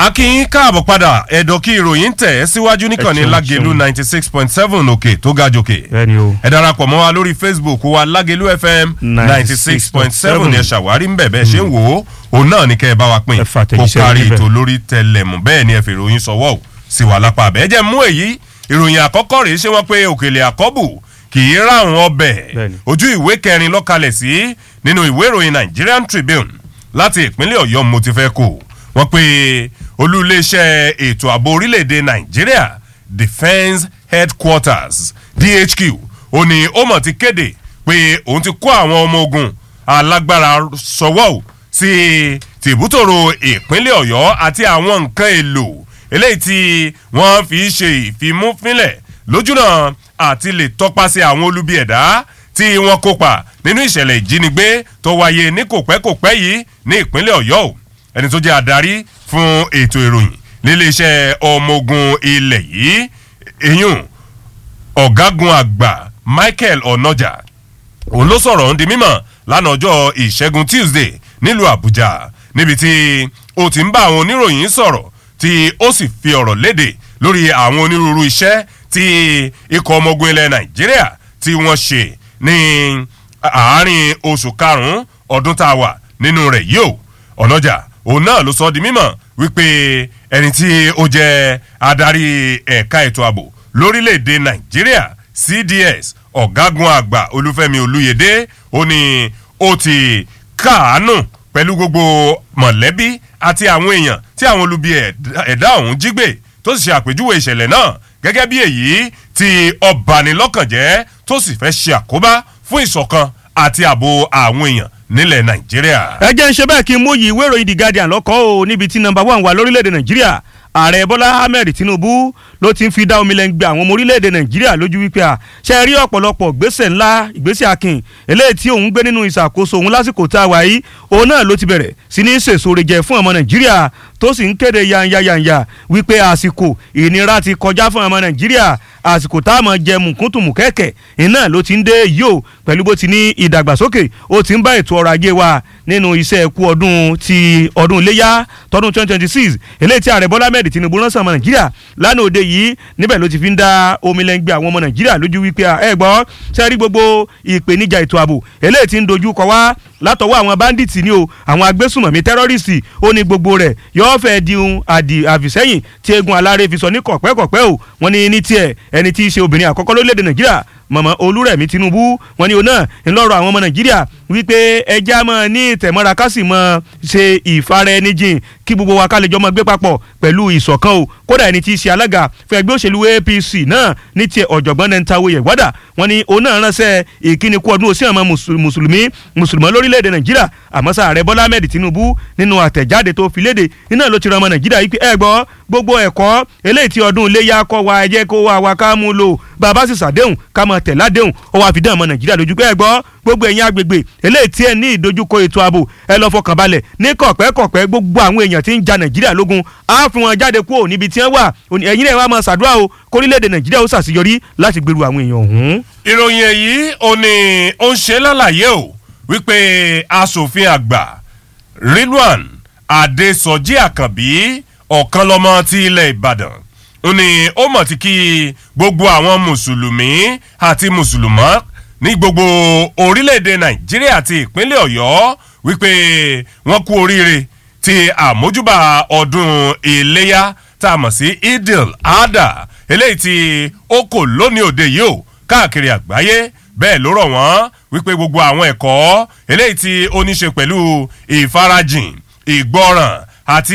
akínyín káàbọ̀ padà ẹ̀dọ̀ kí ìròyìn tẹ̀ ẹ́ síwájú níkànnì Ẹ ṣeun, lágẹ̀lú ṣeun. ninety six point seven òkè tó ga jòkè. bẹ́ẹ̀ni o. ẹ darapọ̀ mọ́ wa lórí facebook wa lágẹ̀lú fm ninety six point seven ni ẹ ṣàwárí ń bẹ̀ bẹ́ẹ̀ ṣe ń wò ó òun náà ni kẹ́ ẹ bá wa pín Ẹ kó fàtẹ̀jíṣẹ́ kárí níbẹ̀. ètò lórí tẹlẹmù bẹ́ẹ̀ ni ẹ fi ìròyìn sọwọ́ ò sí wa lápá abẹ́ ẹ jẹ́ mú èyí ìròyìn àkọ́kọ́ rèé ṣé wọ́n pé òkèlè àkọ́bù kì í ráhùn ọbẹ̀ Bẹ́ẹ̀ni. ojú ìwé kẹrin lọ́kalẹ̀ sí nínú ìwé ìròyìn nigerian tribune láti ìpínlẹ̀ ọ̀yọ́ mo ti fẹ́ kó wọ́n pe olú iléeṣẹ́ ètò ààbò orílẹ̀-èdè nàìjíríà defence headquarters dhq ó ní ó mọ̀ ti kéde pé òun ti kó àwọn ọmọ ogun alágbára sọ́wọ́ ò sí tìbútòrò ìpínlẹ̀ ọ̀yọ́ àti àwọn nǹkan èlò eléyìí tí wọ́n fi ṣe ìfimúfínlẹ̀ lójúnà àti lè tọpasẹ̀ àwọn olubi ẹ̀dá tí wọ́n kópa nínú ìṣẹ̀lẹ̀ ìjínigbé tó wáyé ní kòpẹ́kòpẹ́ yìí ní ìpínlẹ̀ ọ̀yọ́ o ẹni tó jẹ́ adarí fún ètò ìròyìn níléeṣẹ́ ọmọ ogun ilẹ̀ yìí eyín ọ̀gágun àgbà michael onoja òun ló sọ̀rọ̀ ń di mímọ̀ lánàá ọjọ́ ìṣẹ́gun tuesday nílùú àbújá níbi tí ó ti ń bá àwọn oníròyìn sọ̀rọ̀ tí ó sì fi ọ̀rọ̀ léde lórí àwọn onírúurú iṣẹ́ tí ikọ̀ ọmọ ogun ilẹ̀ nàìjíríà tí wọ́n ṣe ní àárín oṣù karùn-ún ọdún tá a wà nínú rẹ̀ yìí o ọ̀nàjà òun náà ló sọ ọ́ di mímọ̀ wípé ẹni tí ó jẹ́ adarí ẹ̀ka ètò ààbò lórílẹ̀‐èdè nàìjíríà cds ọ̀gágun àgbà olúfẹ́mi olúyẹdẹ ó ní ó ti káàánú pẹ̀lú gbogbo mọ̀lẹ́bí àti àwọn èèyàn tí àwọn olubi ẹ̀dá- ẹ̀dá ọ̀hún jí gbé tó sì ṣe àpèjúwe ìṣẹ̀lẹ̀ náà gẹ́gẹ́ bí èyí tí ọbanilọ́kànjẹ́ tó sì fẹ́ ṣe àkóbá fún ìṣọ̀kan àti ààbò àwọn èèyàn nílẹ̀ nàìjíríà. ẹ jẹ́ ń ṣe bẹ́ẹ̀ kí n mú yìí ìwé ìròyìn the guardian lọ́kọ́ o níbi tí nọmba one wà lórílẹ̀‐èdè nàìjíríà ààrẹ bọ́lá ahmed tinubu ló ti ń fi dá omi lẹ́ngbẹ́ àwọn ọmọ orílẹ̀‐èdè nàìjíríà lójú wípé à ṣe rí ọ̀pọ̀lọpọ̀ gbèsè ńlá ìgbésẹ̀ akin eléyìí tí òun gbé nínú ìṣàkóso òun lásìkò tá a wà yìí òun náà ló ti bẹ̀rẹ̀ sí ní sèṣore jẹ fún ọmọ nàìjíríà tó sì ń kéde yanyayanya wípé àsìkò ìnira ti kọjá fún ọmọ nàìjíríà àsìkò tá a mọ̀ jẹ mùkúntùmù kẹ̀kẹ́ iná ló ti ń dé yìí o pẹ̀lú bó ti ní ìdàgbàsókè ó ti ń bá ètò ọrọ̀ ajé wa nínú iṣẹ́ ẹ̀kú ọdún ti ọdún iléyà tọdún twenty twenty six eléyìí tí ààrẹ bọ́lá mẹ́rin tinubu ránṣẹ́ ọmọ nàìjíríà lánàá òde yìí níbẹ̀ ló ti fi ń dá omi lẹ́ngbẹ́ àwọn ọmọ nàìjíríà lójú wípé à, ẹ gbọ́ sẹ́rí gbogbo ìpèníjà ètò ààbò eléyìí tí ń dojú kọ wá látọwọ́ àwọn bandits ni o àwọn agbésùmọ̀mí tẹ́rọ́rìsì ó ní gbogbo rẹ̀ yóò fẹ́ di ohun àdì àfìsẹ́yìn tí egun aláré fi sọ ní kọ̀pẹ́kọ̀pẹ́ o wọ́n ní ní tiẹ̀ ẹni tí í ṣe obìnrin àkọ́kọ́ lórílẹ̀‐èdè nàìjíríà mọ̀mọ́ olúrẹ̀mí tinubu wọ́n ní o náà ńlọrọ̀ àwọn ọmọ nàìjíríà wípé ẹja mọ́ ní ìtẹ̀mọ́ra ká sì mọ́ ṣe ìfara ẹni jìn kí gbogbo wa ká lè jọ mọ́ gbé papọ̀ pẹ̀lú ìṣọ̀kan o kódà ẹni tí í ṣe alága fún ẹgbẹ́ òṣèlú apc náà ní tiẹ̀ ọ̀jọ̀gbọ́n nentawe yẹ̀wádà wọ́n ní òun náà ránṣẹ́ ìkíni kú ọdún òsì àmọ́ mùsùlùmí mùsùlùmọ́ lórílẹ̀‐èdè nàìjíríà àmọ́ sáà rẹ bọ́lá ahmed tinubu nínú àtẹ̀jáde tó fi léde iná ló ti rán ọmọ nàìjíríà yìí pé ẹ gbọ́ gbogbo ẹ̀kọ́ eléyìí tí ọdún iléyà kọ́ wa ẹ jẹ́ kó wa wa ká mú lò bàbá sì sàdéhùn ká mọ tẹ̀ ládéhùn ó wàá fi dán ọmọ nàìjíríà lójú pé ẹ gbọ́ gbogbo ẹ̀yin agbègbè eléyìí tí ẹ ní ìdojúkọ ètò ààbò ẹ lọ fọkàn balẹ̀ ní kọ̀pẹ́kọ̀pẹ́ gbogbo àwọn èèyàn tí ń ja nàìjíríà lógun á fi wọn jáde kúrò níbi tí wọ́n wà Òní- ẹ̀yin náà wàá máa ṣàdúrà o kórílẹ̀-èdè nàìjíríà ó ṣàṣeyọrí láti gbèrú àwọn èèyàn ọ̀hún. ìròyìn èyí ò ní ó ń ṣe lálàyé o wípé asòfin àgbà rilwan adesoji àkànbí ọ̀kan lọ́mọ ti ilẹ̀ ìbàdàn ó ní ó mọ̀ tí kí gbogbo àwọn mùsùlùmí àti mùsùlùmọ́ ní gbogbo orílẹ̀-èdè nàìjíríà àti ìpínlẹ̀ ọ̀yọ́ wípé wọ́n kú oríire ti àmójúbà ọdún iléyà tá a mọ̀ sí idil adha eléyìí tí ó kò lónìí òde yìí o káàkiri àgbáyé bẹ́ẹ̀ ló rọ̀ wọ́n wípé gbogbo àwọn ẹ̀kọ́ eléyìí tí ó ní ṣe pẹ̀lú ìfarajìn ìgbọràn àti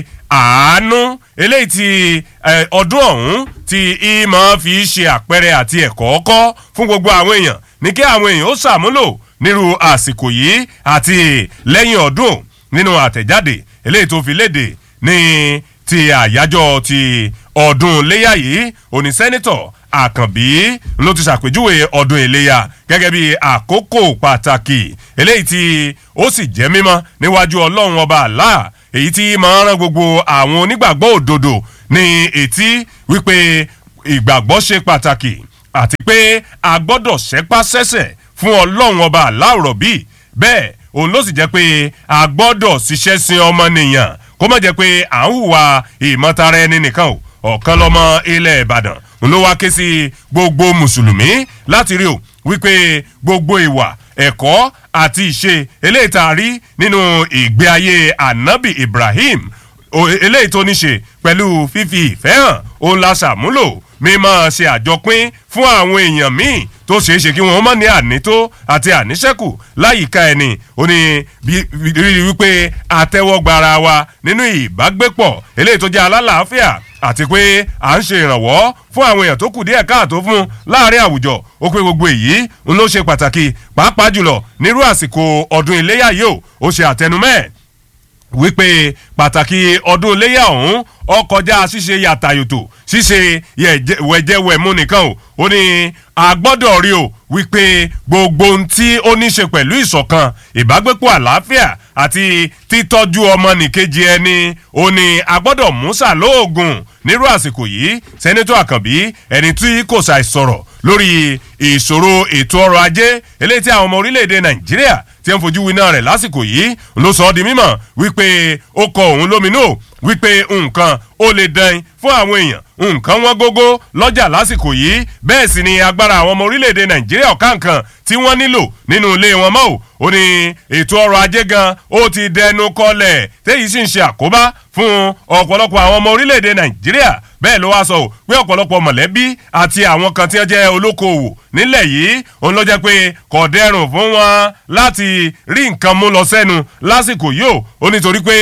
àánú eléyìí tí eh, ọdún ọ̀hún tí ìmọ̀ fi ṣe àpẹẹrẹ àti ẹ̀kọ́ kọ́ fún gbogbo àwọn èèyàn ní kí àwọn èèyàn ó ṣàmúlò nírú àsìkò yìí àti lẹ́yìn ọdún nínú àtẹ̀jáde eléyìí tó fi léde ní ti àyájọ́ ti ọdún iléyà yìí òní sẹ́nitọ̀ àkànbí ló ti ṣàpèjúwe ọdún iléyà gẹ́gẹ́ bí àkókò pàtàkì eléyìí tí ó sì jẹ́ mímọ́ níwájú ọlọ́run ọba àlá èyí tí máa ń rán gbogbo àwọn onígbàgbọ́ òdodo ní etí wípé ìgbàgbọ́ ṣe pàtàkì àti pé a gbọ́dọ̀ ṣẹ́pá sẹ́sẹ̀ fún ọlọ́run ọba aláwòrán bíi bẹ́ẹ̀ òun ló sì jẹ́ pé a gbọ́dọ̀ ṣiṣẹ́ sin ọmọnìyàn kó má jẹ́ pé à ń hùwà ìmọ̀tara ẹni nìkan o ọ̀kan lọ́mọ ilẹ̀ ìbàdàn ló wá ké sí gbogbo mùsùlùmí láti rí o wípé gbogbo ìwà ẹ̀kọ́ àti ìṣe eléyìí tá a rí nínú ìgbé ayé anabi ibrahim eléyìí tó ní ṣe pẹ̀lú fífi ìfẹ́ hàn òun la ṣàmúlò mímọ́ ṣe àjọpín fún àwọn èèyàn míì tó ṣeé ṣe kí wọ́n mọ̀ ní ànító àti àníṣẹ́kù láyìíká ẹni ó ní rírí wípé àtẹ́wọ́gbara wa nínú ìbágbépọ̀ eléyìí tó jẹ́ alálàáfíà àti pé à ń ṣe ìrànwọ́ fún àwọn èèyàn tó kù díẹ̀ káàtó fún láàrin àwùjọ ó pé gbogbo èyí ń ló ṣe pàtàkì pàápàá jùlọ nírú àsìkò ọdún iléyà yìí ó ó ṣe àtẹnumẹ́ẹ̀ wípé pàtàkì ọdún iléyà ọ̀hún ọkọjá ṣíṣe yàtàyòtò ṣíṣe wẹ̀jẹ̀wẹ̀mú nìkan o ó ní a gbọ́dọ̀ rí o wípé gbogbo ohun tí ó ní ṣe pẹ̀lú ìṣọ̀kan ìbágbépọ̀ àlàáfíà àti títọ́jú ọmọnìkejì ẹni ó ní a gbọ́dọ̀ músà lóògùn nírú àsìkò yìí sẹ́nẹ́tọ̀ àkànbí ẹni tí kò ṣàìsọ̀rọ̀ lórí ìṣòro ètò ọrọ̀ ajé eléyìí tí àwọn ọmọ orílẹ̀-èdè nàìjíríà tí ń fojú winá rẹ̀ lásìkò yìí ló sọ ọ́ di mímọ̀ wípé ó kọ òun lóminú wípé nǹkan ó lè dán fún àwọn èèyàn nǹkan wọn gógó lọ́jà lásìkò yìí bẹ́ẹ̀ sì ni agbára àwọn ọmọ orílẹ̀-èdè nàìjíríà ọ̀káǹkan tí wọ́n nílò nínú ilé wọn mọ́ ò ó ní ètò ọrọ̀ ajé gan ó ti dẹnu kọlẹ̀ téyìí sì ń ṣe àkóbá fún ọ̀pọ̀lọpọ̀ àwọn ọmọ orílẹ̀-èdè nàìjíríà bẹ́ẹ̀ ló wá sọ ò pé ọ̀pọ̀lọpọ̀ mọ̀lẹ́bí àti àwọn kan tí wọ́n jẹ́ olókoòwò nílẹ̀ yìí òun ló jẹ́ pé kò dẹrùn fún wọn láti rí nǹkan mú lọ sẹ́nu lásìkò yìí ó ó nítorí pé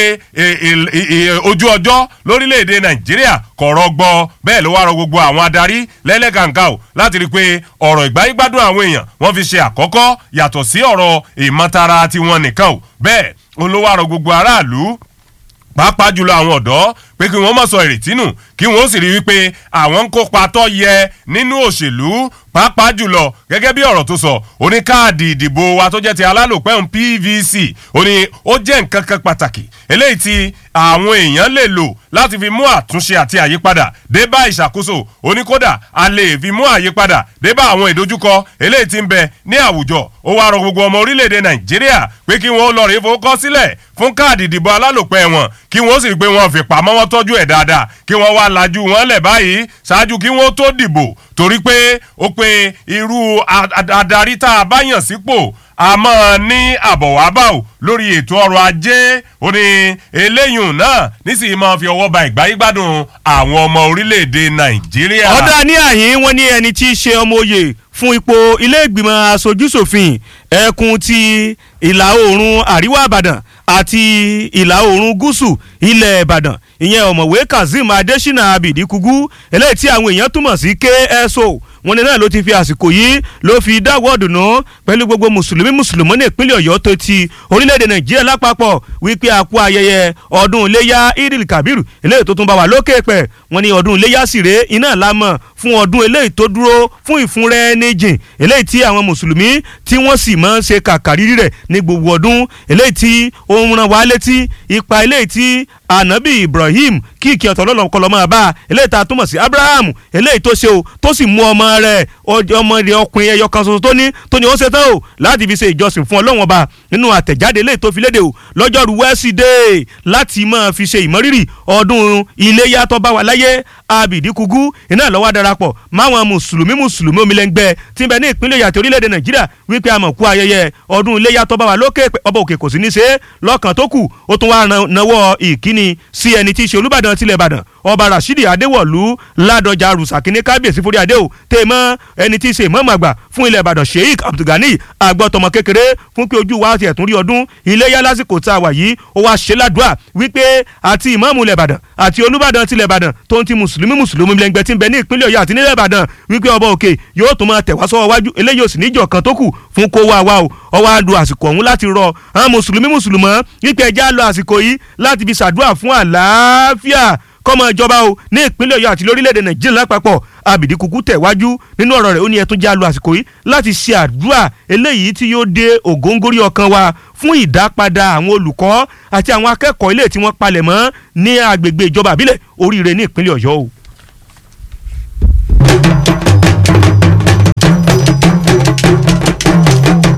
ojú ọjọ́ lórílẹ̀‐èdè nàìjíríà kò rọgbọ bẹ́ẹ̀ ló wá rọ gbogbo àwọn adarí lẹ́lẹ́kàǹkà ò láti rí i pé ọ̀rọ̀ ìgbáyégbádùn àwọn èèyàn wọ́n fi ṣe àkọ́kọ́ yàtọ̀ sí ọ̀rọ̀ ìmọ̀tara tiwọn nìkan ò bẹ́ẹ̀ òun ló wá rọ gbogbo aráàlú pàápàá jùlọ àwọn ọ̀dọ́ pé kí wọ́n mọ̀ sọ ìrètí nù kí wọ́n sì rí wípé àwọn ń kópa tó yẹ nínú òṣèlú pàápàá jùlọ gẹ́gẹ́ bí ọ̀rọ̀ tó sọ ó ní káàdì ìdìbò wa tó jẹ́ ti alálòpẹ́hùn pvc ó ní ó jẹ́ nǹkan kan pàtàkì eléyìí tí àwọn èèyàn lè lò láti fi mú àtúnṣe àti àyípadà dé bá ìṣàkóso ó ní kódà a lè fi mú àyípadà dé bá àwọn ìdojúkọ eléyìí tí ń bẹ ní àwùjọ ó wá rọ gbogbo ọmọ orílẹ̀-èdè nàìjíríà pé kí wọ́n lọ rí fowókọ́ sílẹ̀ fún káàdì ìdìbò alálòpẹ́ wọn kí wọ́n sì rí pé wọ́n fi pamọ́ wọn tọ́jú ẹ̀ dáadáa kí wọ́n wá lajú wọn lẹ̀ báyìí ṣáájú kí wọ́n tó dìbò torí pé ó pé irú adarí tá a bá yàn sípò a máa ní àbọ̀wábà ò lórí ètò ọrọ̀ ajé ó ní eléyìí náà nísìnyí máa fi ọwọ́ ba ìgbáyégbádùn àwọn ọmọ orílẹ̀-èdè nàìjíríà. ọ̀dà ní àyín wọn ní ẹni tí í ṣe ọmọ oyè fún ipò ilé ìgbìmọ̀ asojúṣòfin ẹkùn ti ìlà oòrùn àríwá ìbàdàn àti ìlà oòrùn gúúsù ilẹ̀ ìbàdàn ìyẹn ọ̀mọ̀wé kazeem adésínà abidi kugu eléyìí tí àwọn èèyàn túmọ̀ sí kso wọn ní náà ló ti fi àsìkò yìí ló fi dáwọ́ dùnú pẹ̀lú gbogbo mùsùlùmí mùsùlùmí ní ìpínlẹ̀ ọ̀yọ́ tó ti orílẹ̀-èdè nàìjíríà lápapọ̀ wípé àkú ayẹyẹ ọdún iléyà idil kabir eléyìí tó tún bá wà lókè pẹ̀ wọn ní ọdún iléyà sire iná lámọ̀ fún ọdún eléyìí tó dúró fún ìfúnrẹ́ níjìn eléyìí tí àwọn mùsùlùmí tí wọ́n sì máa ń ṣe kàkàrírí rẹ̀ ní gbogbo ọdún eléyìí tí ó ń ran wá létí ipa eléyìí tí anabi ibrahim kí ìkí ọ̀tọ̀ lọ́lọ́ kọlọ́ máa bá a eléyìí tá a túmọ̀ sí abraham eléyìí tó ṣe o tó sì mú ọmọ rẹ̀ ọmọ rẹ̀ ọkùnrin ẹyọ kan ṣoṣo tó ní tó ní ó ṣe tán o láti fi ṣe ìjọsìn fún ọlọ́wọ́n ọba nínú àtẹ̀jáde eléyìí tó fi léde o lọ́jọ́rú wẹ́sídẹ̀ẹ́ láti máa fi ṣe ìmọ̀rírì ọdún iléyà tó bá wà láyé abidi kugu iná lọ́wọ́ darapọ̀ máwọn mùsùlùmí mùsùlùmí omilẹ́ngbẹ́ tí ń bẹ ní ìpínlẹ̀ yàtọ̀ orílẹ̀-èdè nàìjíríà wípé àmọ̀kú ayẹyẹ ọdún iléyà tó bá wà lókè ọba òkè kò sí ní ṣe lọ́kàn tó kù ó tún wá nawọ́ ìkíni sí ẹni tí í ṣe olúbàdàn tilẹ̀ ìbàdàn ọba rashidi adéwọ̀lú ládọjà rùsàkíní kábíyèsí forí adé o tèmọ́ ẹni tí í ṣe ìmọ̀ọ́mọ̀ àgbà fún ilẹ̀ ìbàdàn sheik abdulgani àgbọ̀tọ̀mọ kékeré fún pé ojú wa ti ẹ̀tún rí ọdún iléyà lásìkò tá a wà yìí ó wá ṣe ládùúà wípé àti ìmọ̀ọ́mù ilẹ̀ ìbàdàn àti olúbàdàn tilẹ̀ ìbàdàn tó ń ti mùsùlùmí mùsùlùmí lẹ́ngbẹ́ tí ń bẹ ní ìpínlẹ̀ ọ̀yọ́ àti nílẹ̀ ìbàdàn wípé ọba òkè yóò tún máa tẹ̀wá sọ́wọ́ wájú eléyìí ò sì níjọ kan tó kù fún kó wá wá o ọwọ́ àdùn àsìkò ọ̀hún láti rọ àwọn mùsùlùmí mùsùlùmọ́ wípé ẹja lọ àsìkò yìí láti fi ṣàdúrà fún àlàáfíà kọ́mọ ìjọba o ní ìpínlẹ̀ ọ̀yọ́ àti lórílẹ̀‐èdè nàìjíríà lápapọ̀ abidi kuku tẹ̀wájú nínú ọ̀rọ̀ rẹ̀ ó ní ẹ tún já lu àsìkò yìí láti ṣe àdúrà eléyìí tí yóò dé ògóńgórí ọkàn wa fún ìdápadà àwọn olùkọ́ àti àwọn akẹ́kọ̀ọ́ ilé tí wọ́n palẹ̀ mọ́ ní agbègbè ìjọba àbílẹ̀ oríire ní ìpínlẹ̀ ọ̀yọ́ o.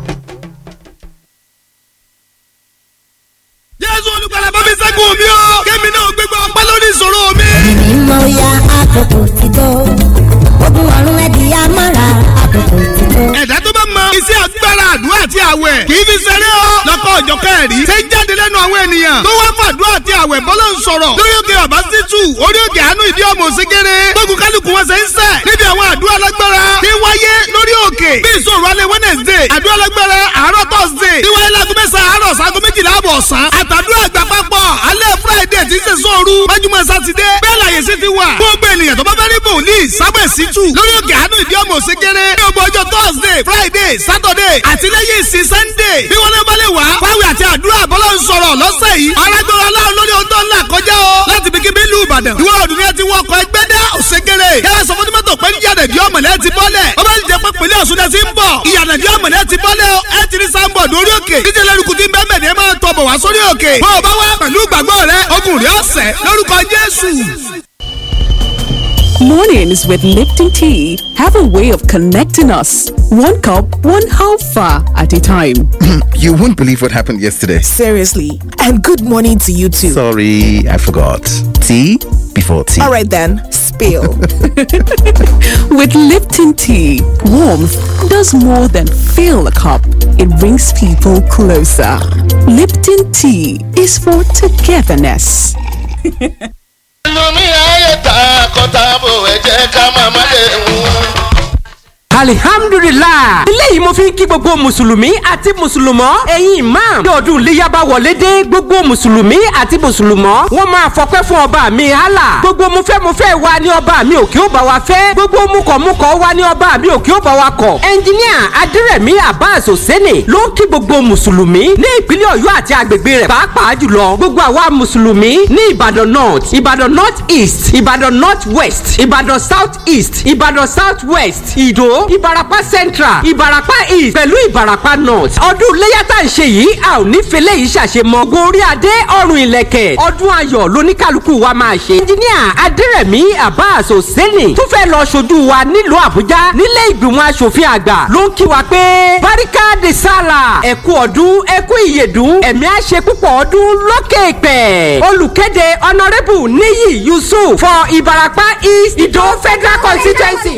jésù olùkọ́lá bá mi sẹ́gun mi o. ènìyàn tó wá fàdúrà àti àwẹ̀ bọ́lá ń sọ̀rọ̀ lórí òkè bàbá sítù orí òkè àánú ìdí ọmọ òsínkéré gbógun kálukú wọn ṣe ń sẹ̀ níbi àwọn àdúrà lágbára tí wáyé lórí òkè bí ìṣòro alẹ́ wednesday àdúrà lágbára àárọ̀ thursday tí wáyé láago mẹ́sàn-án àárọ̀ sago méjìlá àbọ̀ ọ̀sán àtàdúrà àgbà papọ̀ alẹ́ friday tí ń ṣe sóoru májúmọ́ sátidé bẹ́ẹ̀ láyé sí ti wà gbogbo ènìyàn tó bá fẹ́ rí bòlíì sábẹ̀ sítù lórí òkè àánú ìdí ọmọ òsínkéré ní ọgbọ ọjọ́ thursday friday saturday àti lẹ́yìn ìsìn sunday bí wọ́n lé bá lè wá fáwọn àti àdúrà bọ́lá ń sọ̀rọ̀ lọ́sẹ̀ yìí arágbára aláwọ̀ lórí ohun tó ń là kọjá o láti bí kíbi ìlú ìbàdàn ìwọ ọdún ni ẹ ti wọ ọkọ̀ ẹgbẹ́ dá òṣègèrè yàrá sọ fún tìmọ́tò pé níyànà ìdí ọmọlẹ́ ti bọ́lẹ̀ ó bá ti jẹ́ pé pèlè ọ̀ṣun ẹ ti ń bọ̀ ìyànà ìdí ọmọlẹ́ ti bọ́lẹ̀ o ẹ ti rí sáńbọ̀ lórí òkè díje lẹ́rùkù tí bẹ́ẹ̀ ni ẹ máa tọ̀ bọ̀ wá sórí òkè bọ́ ọ bá wá pẹ̀lú ìgbàgbọ́ rẹ ogun rẹ ọ̀sẹ̀ lórúkọ jésù. Mornings with Lipton Tea have a way of connecting us. One cup, one half far at a time. You won't believe what happened yesterday. Seriously. And good morning to you too. Sorry, I forgot. Tea before tea. All right then, spill. With Lipton Tea, warmth does more than fill a cup. It brings people closer. Lipton Tea is for togetherness. lómi ayé ta kọ́tàbò ẹ jẹ́ ká máa má lè mú. alihamdulilah eléyìí mo fi ń kí gbogbo mùsùlùmí àti mùsùlùmọ́ ẹ̀yin imam ní ọdún iléyà bá wọlé dé gbogbo mùsùlùmí àti mùsùlùmọ́ wọ́n máa fọpẹ́ fún ọba mi Allah gbogbo mufẹ́mufẹ́ wa ní ọba mi òkè ó bá wa fẹ́ gbogbo mukọ̀mukọ̀ wa ní ọba mi òkè ó bá wa kọ̀ ẹnjiníà adírẹ̀mí abbas hosseini ló ń kí gbogbo mùsùlùmí ní ìpínlẹ̀ ọ̀yọ́ àti agbègbè rẹ̀ pàápàá jùlọ gbogbo àwa mùsùlùmí ní ìbàdàn north ìbàdàn north east ìbàdàn north west ìbàdàn south east ìbàdàn south west ìdó ìbarapá central ìbarapá east pẹ̀lú ìbarapá north ọdún iléyà tá à ń ṣe yìí a ò ní fẹlẹ́ yìí ṣàṣemọ́ gorí adé ọrùn ìlẹ̀kẹ̀ ọdún ayọ̀ lóníkàlùkù wa máa ṣe. ẹnjiníà adẹ́rẹ̀mí abbas hosseini tún fẹ́ lọ ṣojú wa nílùú àbújá nílé ìgbìmọ̀ asòfin àgbà ló ń kí wa pé barika de sala ẹ̀kú ọdún ẹ̀kú ìyèdún ẹ̀mí àṣẹ púpọ̀ ọdún lókè pẹ̀. olùkéde honourable níyì yusuf for ìbarapá east ìdó federal constituency.